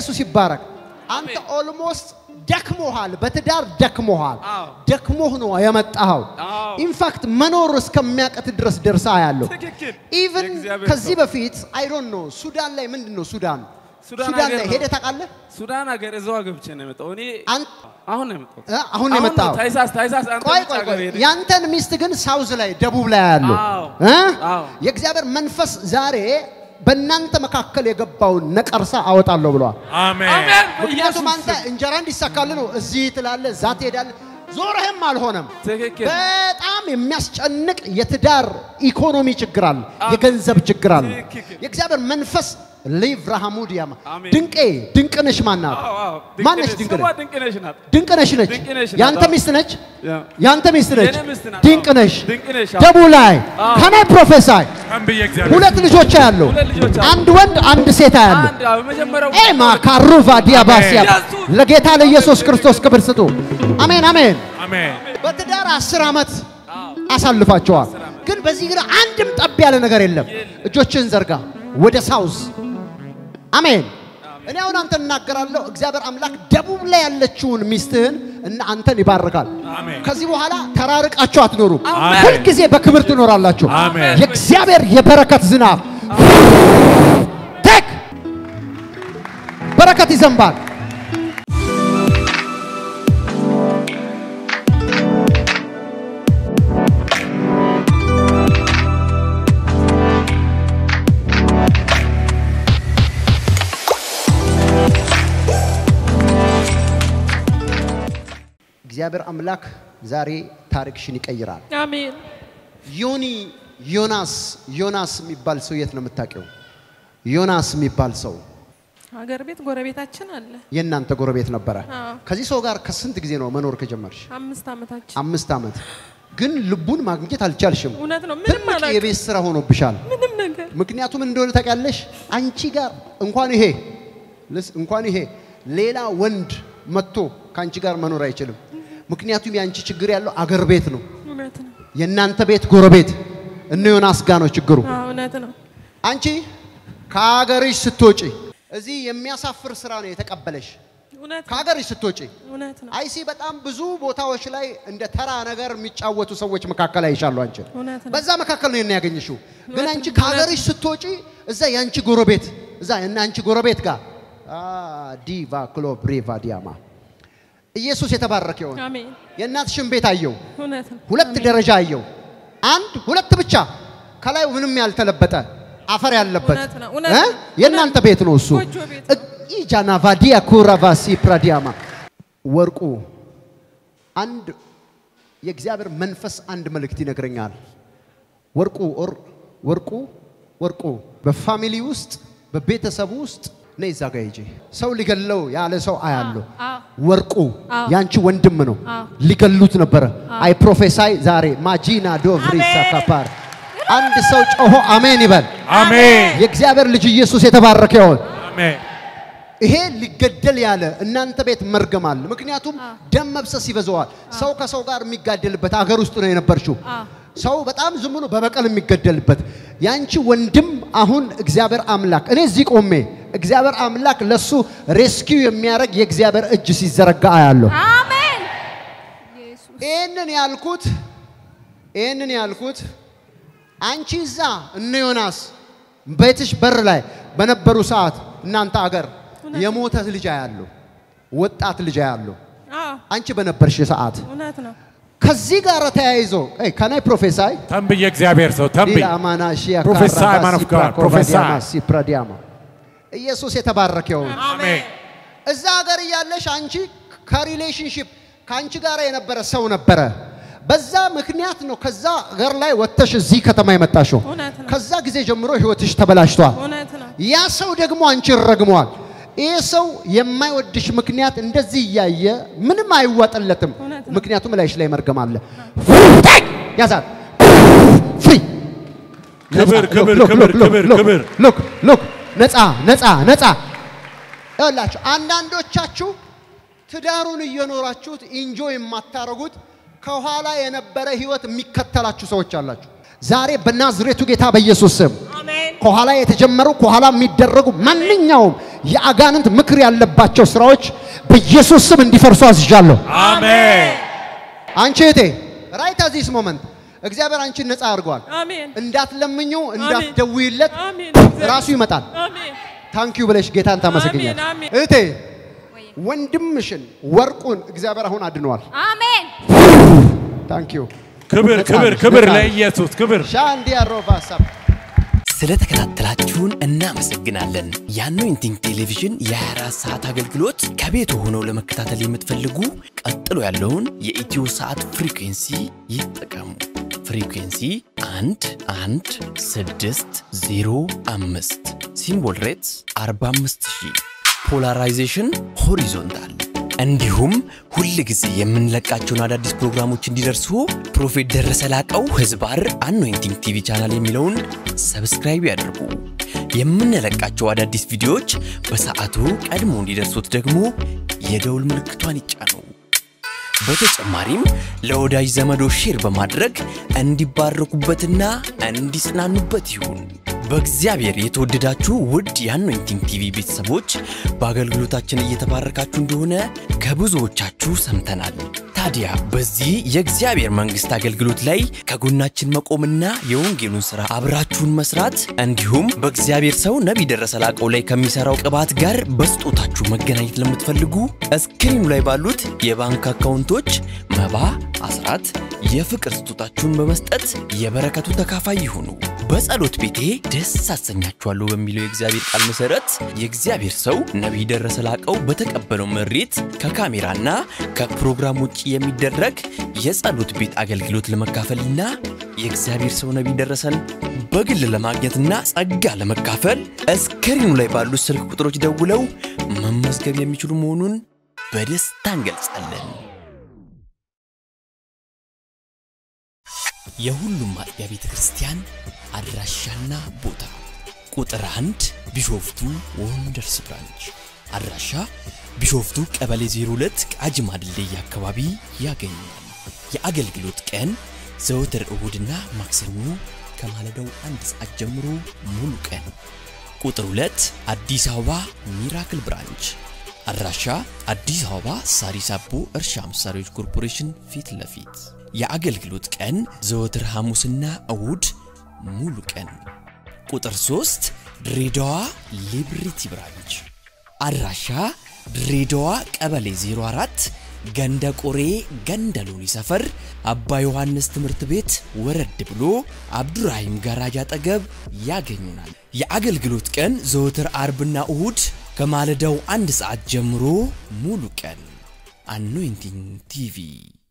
ኢየሱስ ይባረክ። አንተ ኦልሞስት ደክሞሃል፣ በትዳር ደክሞሃል። አዎ። ደክሞህ ነው የመጣኸው። አዎ። ኢንፋክት መኖር እስከሚያቀት ድረስ ደርሳ ያለው ትክክል። ኢቭን የእግዚአብሔር ከዚህ ሰው። በፊት አይ ዶንት ኖ ሱዳን ላይ ምንድን ነው ሱዳን ሱዳን ሱዳን ሀገር ላይ ነው። ሄደህ ታውቃለህ? ሱዳን ሀገር እዛው ገብቼ ነው የመጣው። እኔ አን- አሁን ነው የመጣው። እ? አሁን ነው የመጣኸው? ታይሳስ ታይሳስ አንተ ቆይ ውጭ ቆይ ሀገር ቆይ ሄደህ ያንተን ሚስት ግን ሳውዝ ላይ ደቡብ ላይ ያለው አዎ። እ? አዎ። የእግዚአብሔር መንፈስ ዛሬ በእናንተ መካከል የገባውን ነቀርሳ አወጣለሁ ብለዋል። አሜን አሜን። ምክንያቱም በኢየሱስ አንተ እንጀራ እንዲሳካልህ ነው እዚህ ትላለህ፣ እዛ ትሄዳለህ፣ ዞረህም አልሆነም። ትክክል። በጣም የሚያስጨንቅ የትዳር ኢኮኖሚ ችግር አለ፣ አሜን። የገንዘብ ችግር አለ። ትክክል። የእግዚአብሔር መንፈስ ሊቭ ራሃሙዲያማ አሜን። ድንቄ ድንቅነሽ ማናት? አዎ፣ አዎ። ማነች ድንቅ ነሽ? ድንቅነሽ? ስሟ ድንቅ ነሽ ናት። ድንቅነሽ ነች። ድንቅነሽ ናት። ያንተ አዎ። ሚስት ነች። ያ። ያንተ ሚስት ነች። የኔ ሚስት ናት። ድንቅነሽ አዎ። ድንቅነሽ፣ አዎ። ደቡ ላይ አዎ። ከናይ ፕሮፌሳይ ተንብዬ እግዚአብሔር ሁለት ልጆች ያለው ሁለት ልጆች አሉ። አንድ ወንድ አንድ ሴት ያለው አንድ አዎ፣ የመጀመሪያው ኤማ ካሩቫ ዲያባሲያ ኢየሱስ! ለጌታ ለኢየሱስ ክርስቶስ ክብር ስጡ። አሜን አሜን። አሜን በትዳር አስር ዓመት አሳልፋቸዋል። ግን በዚህ ግን አንድም ጠብ ያለ ነገር የለም። እጆችን ዘርጋ ወደ ሳውዝ አሜን። እኔ አሁን አንተን እናገራለሁ። እግዚአብሔር አምላክ ደቡብ ላይ ያለችውን ሚስትህን እና አንተን ይባርካል። አሜን። ከዚህ በኋላ ተራርቃችሁ አትኖሩም። አሜን። ሁልጊዜ በክብር ትኖራላችሁ። አሜን። የእግዚአብሔር የበረከት ዝናብ ቴክ በረከት ይዘንባል። እግዚአብሔር አምላክ ዛሬ ታሪክሽን ይቀይራል። አሜን። ዮኒ ዮናስ ዮናስ የሚባል ሰው የት ነው የምታውቂው? ዮናስ የሚባል ሰው ሀገር ቤት ጎረቤታችን አለ። የእናንተ ጎረቤት ነበረ። አዎ። ከዚህ ሰው ጋር ከስንት ጊዜ ነው መኖር ከጀመርሽ? አምስት ዓመታችን አምስት ዓመት። ግን ልቡን ማግኘት አልቻልሽም። እውነት ነው። ምንም ትልቅ አላውቅም። የቤት ስራ ሆኖብሻል። ምንም ነገር ምክንያቱም እንደሆነ ታውቂያለሽ፣ አንቺ ጋር እንኳን ይሄ ልስ- እንኳን ይሄ ሌላ ወንድ መጥቶ ከአንቺ ጋር መኖር አይችልም። ምክንያቱም የአንቺ ችግር ያለው አገር ቤት ነው። እውነት ነው። የእናንተ ቤት ጎረቤት እነ ዮናስ ጋር ነው ችግሩ። አዎ፣ እውነት ነው። አንቺ ከሀገርሽ ስትወጪ እዚህ የሚያሳፍር ስራ ነው የተቀበለሽ። እውነት ነው። ከሀገርሽ ስትወጪ እውነት ነው። አይሲ በጣም ብዙ ቦታዎች ላይ እንደ ተራ ነገር የሚጫወቱ ሰዎች መካከል አይሻሉ። አንቺ እውነት ነው። በዛ መካከል ነው የኔ ያገኘሽው። ግን እውነት አንቺ ነው። ከሀገርሽ ስትወጪ እዛ የአንቺ ጎረቤት እዛ እና አንቺ ጎረቤት ጋር አ ዲቫ ክሎ ብሬቫ ዲያማ ኢየሱስ የተባረከ ይሁን። አሜን። የእናትሽን ቤት አየው። እውነት ነው። ሁለት አሜን። ደረጃ አየው። አንድ ሁለት ብቻ ከላይ ምንም ያልተለበጠ አፈር ያለበት እውነት ነው፣ እውነት እ? ነው። የእናንተ ቤት ነው እሱ። ጎጆ ቤት ነው። ኢጃና ቫዲያ ኩራቫሲ ፕራዲያማ ወርቁ አንድ የእግዚአብሔር መንፈስ አንድ መልእክት ይነግረኛል። ወርቁ ኦር ወርቁ ወርቁ በፋሚሊ ውስጥ በቤተሰቡ ውስጥ ነይ እዛ ጋ ሂጂ። ሰው ሊገለው ያለ ሰው አያለሁ። አዎ። ወርቁ አዎ። ያንቺ ወንድም ነው። አዎ። ሊገሉት ነበረ። አይ ፕሮፌሳይ ዛሬ ማጂና ዶቭሪሳ ካፓር አንድ ሰው ጮሆ አሜን ይበል። አሜን የእግዚአብሔር ልጅ ኢየሱስ የተባረከ ይሆን። አሜን ይሄ ሊገደል ያለ እናንተ ቤት መርገም አለ። ምክንያቱም ደም መብሰስ ይበዛዋል። ሰው ከሰው ጋር የሚጋደልበት አገር ውስጥ ነው የነበርሽው። አዎ። ሰው በጣም ዝም ብሎ በበቀል የሚገደልበት ያንቺ ወንድም አሁን እግዚአብሔር አምላክ እኔ እዚህ ቆሜ እግዚአብሔር አምላክ ለሱ ሬስኪው የሚያደርግ የእግዚአብሔር እጅ ሲዘረጋ አያለሁ። አሜን። ኢየሱስ ይህንን ያልኩት ይህንን ያልኩት አንቺ እዛ እነ ዮናስ ቤትሽ በር ላይ በነበሩ ሰዓት እናንተ አገር የሞተ ልጅ አያለሁ፣ ወጣት ልጅ አያለሁ። አዎ፣ አንቺ በነበርሽ ሰዓት እውነት ነው። ከዚህ ጋር ተያይዞ ከናይ ፕሮፌሳይ ተንብዬ እግዚአብሔር ሰው ተንብይ ዲላማና ሺያ Prophesy, ካራባ man of ሲፕራ God, ኮቫዲያማ prophesy. ሲፕራዲያማ ኢየሱስ የተባረከ ይሁን። አሜን እዛ ሀገር እያለሽ አንቺ ከሪሌሽንሽፕ ከአንቺ ጋር የነበረ ሰው ነበረ። በዛ ምክንያት ነው ከዛ ሀገር ላይ ወጥተሽ እዚህ ከተማ የመጣሽው። እውነት ነው። ከዛ ጊዜ ጀምሮ ህይወትሽ ተበላሽቷል። እውነት ነው። ያ ሰው ደግሞ አንቺን ረግሟል። ይህ ሰው የማይወድሽ ምክንያት እንደዚህ እያየ ምንም አይዋጥለትም። እውነት ነው። ምክንያቱም ላይሽ ላይ መርገም አለ። ያዛት ፍሪ ክብር፣ ክብር፣ ሎክ፣ ክብር፣ ሎክ፣ ክብር፣ ሎክ፣ ክብር። ሎክ ሎክ ነፃ ነፃ ነፃ ይኸውላችሁ አንዳንዶቻችሁ ትዳሩን እየኖራችሁት ኢንጆይ የማታረጉት ከኋላ የነበረ ህይወት የሚከተላችሁ ሰዎች አላችሁ። ዛሬ በናዝሬቱ ጌታ በኢየሱስ ስም አሜን። ከኋላ የተጀመሩ ከኋላ የሚደረጉ ማንኛውም የአጋንንት ምክር ያለባቸው ስራዎች በኢየሱስ ስም እንዲፈርሱ አዝዣለሁ። አሜን አንቺ እህቴ ራይት አት ዚስ ሞመንት እግዚአብሔር አንቺን ነፃ አድርጓል። አሜን እንዳትለምኙ እንዳትደውይለት አሜን ራሱ ይመጣል። አሜን ታንኪዩ ብለሽ ጌታን ታመሰግኛል። አሜን፣ አሜን። እህቴ ወንድምሽን ወርቁን እግዚአብሔር አሁን አድኗል። አሜን ታንኪዩ ክብር ነፃ ክብር ነሽ፣ ክብር ነፃ ነሽ። ለኢየሱስ ክብር ሻንዲያ ሮቫሳ ስለተከታተላችሁን እናመሰግናለን። የአኖይንቲንግ ቴሌቪዥን የ24 ሰዓት አገልግሎት ከቤት ሆነው ለመከታተል የምትፈልጉ ቀጥሎ ያለውን የኢትዮ ሰዓት ፍሪኩንሲ ይጠቀሙ። ፍሪኩንሲ 1 1 6 0 5 ሲምቦል ሬትስ 45000 ፖላራይዜሽን ሆሪዞንታል እንዲሁም ሁል ጊዜ የምንለቃቸውን አዳዲስ ፕሮግራሞች እንዲደርሱ ፕሮፌት ደረሰ ላቀው ህዝባር አኖይንቲንግ ቲቪ ቻናል የሚለውን ሰብስክራይብ ያድርጉ። የምንለቃቸው አዳዲስ ቪዲዮዎች በሰዓቱ ቀድሞ እንዲደርሱት ደግሞ የደውል ምልክቷን ይጫኑ። በተጨማሪም ለወዳጅ ዘመዶ ሼር በማድረግ እንዲባረኩበትና እንዲጽናኑበት ይሁን። በእግዚአብሔር የተወደዳችሁ ውድ የአኖይንቲንግ ቲቪ ቤተሰቦች በአገልግሎታችን እየተባረካችሁ እንደሆነ ከብዙዎቻችሁ ሰምተናል። ታዲያ በዚህ የእግዚአብሔር መንግሥት አገልግሎት ላይ ከጎናችን መቆምና የወንጌሉን ሥራ አብራችሁን መስራት እንዲሁም በእግዚአብሔር ሰው ነቢይ ደረሰ ላቀው ላይ ከሚሠራው ቅባት ጋር በስጦታችሁ መገናኘት ለምትፈልጉ እስክሪኑ ላይ ባሉት የባንክ አካውንቶች መባ፣ አስራት፣ የፍቅር ስጦታችሁን በመስጠት የበረከቱ ተካፋይ ይሁኑ። በጸሎት ቤቴ ደስ አሰኛችኋለሁ በሚለው የእግዚአብሔር ቃል መሠረት የእግዚአብሔር ሰው ነቢይ ደረሰ ላቀው በተቀበለው መሬት ከካሜራና ከፕሮግራም ውጭ የሚደረግ የጸሎት ቤት አገልግሎት ለመካፈልና የእግዚአብሔር ሰው ነቢይ ደረሰን በግል ለማግኘትና ጸጋ ለመካፈል እስክሪኑ ላይ ባሉት ስልክ ቁጥሮች ደውለው መመዝገብ የሚችሉ መሆኑን በደስታ እንገልጻለን። የሁሉም አጥቢያ ቤተ ክርስቲያን አድራሻና ቦታ ቁጥር አንድ ቢሾፍቱ ወንደርስ ብራንች አድራሻ ቢሾፍቱ ቀበሌ 02 ቃጂማ ድልድይ አካባቢ ያገኛል። የአገልግሎት ቀን ዘወትር እሁድና ማክሰኞ ከማለዳው አንድ ሰዓት ጀምሮ ሙሉ ቀን። ቁጥር 2 አዲስ አበባ ሚራክል ብራንች አድራሻ አዲስ አበባ ሳሪስ አቦ እርሻ መሳሪያዎች ኮርፖሬሽን ፊት ለፊት የአገልግሎት ቀን ዘወትር ሐሙስና እሁድ ሙሉ ቀን። ቁጥር 3 ድሬዳዋ ሊብሪቲ ብራንች አድራሻ ድሬዳዋ ቀበሌ 04 ገንደ ቆሬ ገንደ ሎኒ ሰፈር አባ ዮሐንስ ትምህርት ቤት ወረድ ብሎ አብዱራሂም ጋራጅ አጠገብ ያገኙናል። የአገልግሎት ቀን ዘወትር አርብና እሁድ ከማለዳው አንድ ሰዓት ጀምሮ ሙሉ ቀን። አኖይንቲንግ ቲቪ